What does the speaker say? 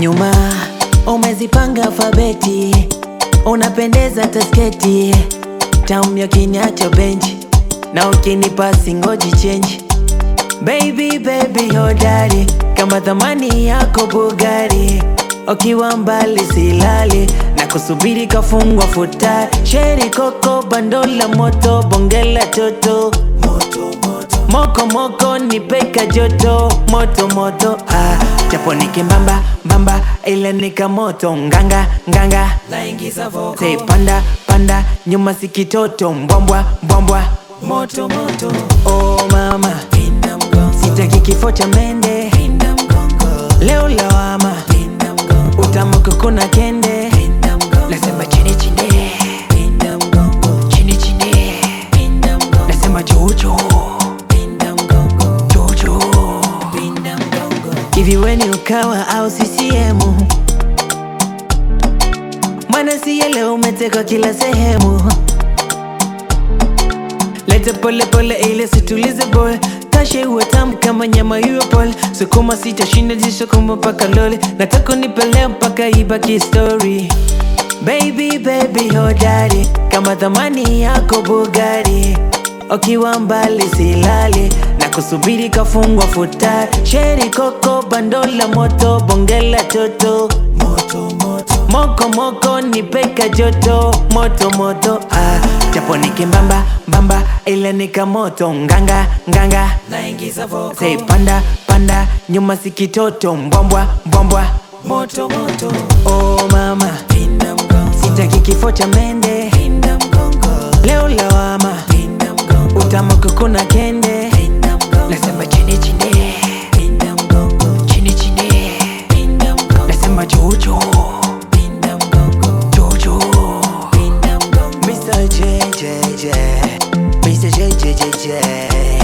nyuma umezipanga alfabeti, unapendeza tasketi, tamu kiniacha benchi na ukinipa singoji chenji Baby baby hodari kama thamani yako Bugari, ukiwa mbali silali na kusubiri kafungwa futari. Sheri koko bando la moto bongela toto moko moko nipeka joto moto moto ah, japo nikimbamba mbamba ile nika moto nganga nganga Say panda panda nyuma sikitoto mbwambwa mbwambwa moto moto oh mama sitaki kifo cha mende leo lawama utamuka kuna kende nasema chini chini chini chini nasema jojo jojo hivi weni ukawa au CCM mwana siye leo umetekwa kila sehemu Lete pole pole ile situlize boy Tashe uwe tamu kama nyama iwe pole Sukuma sitashinda jisukuma mpaka lole Nataka nipelea mpaka ibaki story Baby baby hodari Kama thamani yako Bugari Ukiwa mbali silali na kusubiri kafungwa futari Sheri koko bando la moto bongela toto Moko moko nipeka joto moto moto ah, japo nikimbamba mbamba ile nika moto nganga nganga Say panda panda nyuma sikitoto mbwambwa mbwambwa moto moto oh mama sitaki kifo cha mende leo lawama utamuka kuna kende nasema chini chini chini chini nasema jojo jojo Mr. JJJ Mr. JJJJ